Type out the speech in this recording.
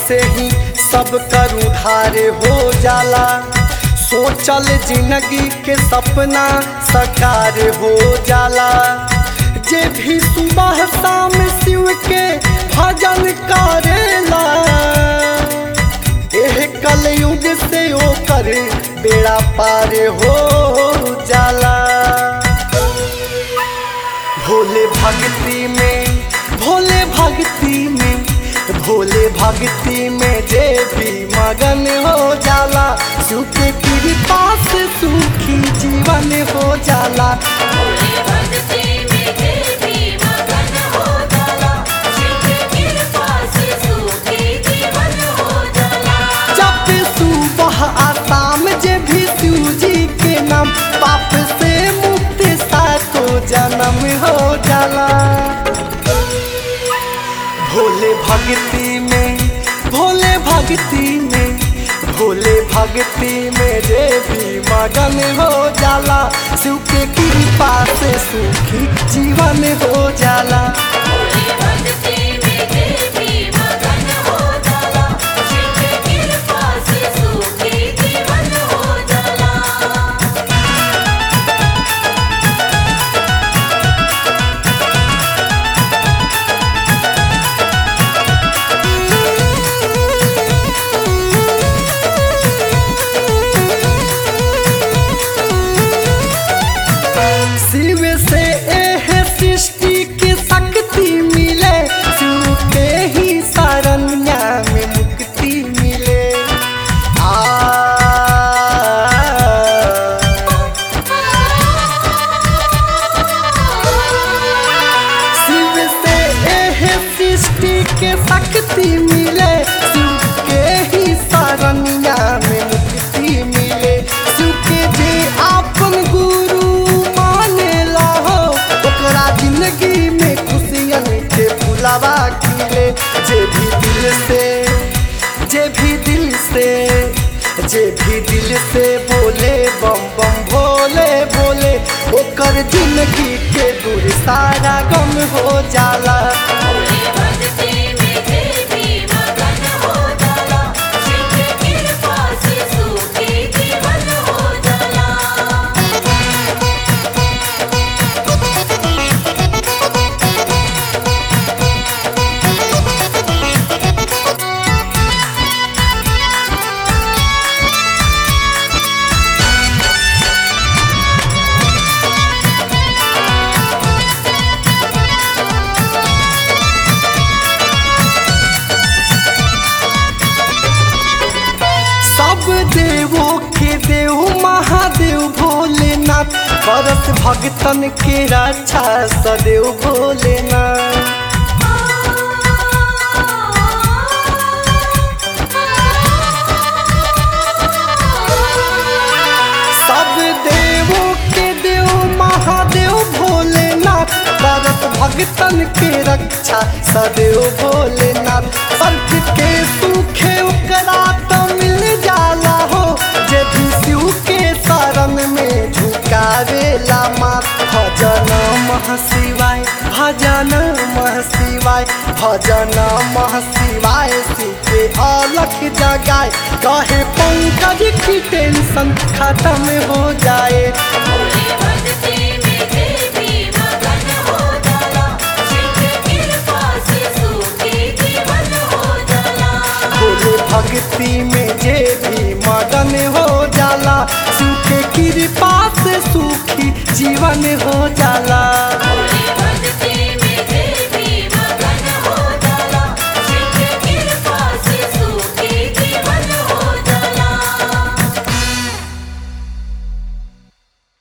से ही सब कर उधार हो जाला सोचल जिंदगी के सपना साकार हो जाला जे भी सुबह शाम शिव के भजन करेला एह कलयुग से ओकर बेड़ा पार हो जाला भोले भक्ति में भोले भक्ति में भोले भक्ति में जे भी मगन हो जाला शिव के कृपा से सुखी जीवन हो जाला भोले भक्ति में जे भी मगन हो जाला शिव की कृपा से सुखी जीवन हो जाला जब सुबह आसाम जे भी शिव जी के नाम पाप से मुक्ति सातो जन्म हो जाला भोले भक्ति में भोले भक्ति में भोले भक्ति में जे भी मगन हो जाला शिव के कृपा से सुखी जीवन हो जाला भोले भक्ति में जे भी मगन हो जाला शिव की कृपा से सुखी जीवन हो जाला शिव से एह सृष्टि की शक्ति मिले शिव के ही शरण्या में मुक्ति मिले आ शिव से एह सृष्टि के शक्ति मिले शिव के ही शरण्या में मुक्ति मिले शिव के जे आपन गुरु मानेला हो ओकरा जिंदगी में खुशियन के फुलावा खिले जे भी दिल से जे भी दिल से जे भी दिल से बोले बम बम भोले बोले ओकर जिंदगी के दूर सारा गम हो जाला भोले भक्ति में जे भी मगन हो जाला शिव की कृपा से सुखी जीवन हो जाला सब देवों के देव महादेव भोलेनाथ करत भगतन के रक्षा सदैव भोलेनाथ सब देवों के देव महादेव भोलेनाथ करत भगतन के रक्षा सदैव भोलेनाथ संत के सुखे ओकरा तो मिल जाला हो जे भी शिव के शरण में झुकावेला मात भजन मह शिवाय भजन मह शिवाय भजन मह शिवाय शिव के अलख जगाए कहे पंकज की टेंशन खत्म हो जाए भोले भक्ति में जे भी मगन हो जाला शिव की कृपा से सुखी जीवन हो जाला भोले भक्ति में जे भी मगन हो जाला शिव के कृपा से सुखी जीवन हो जाला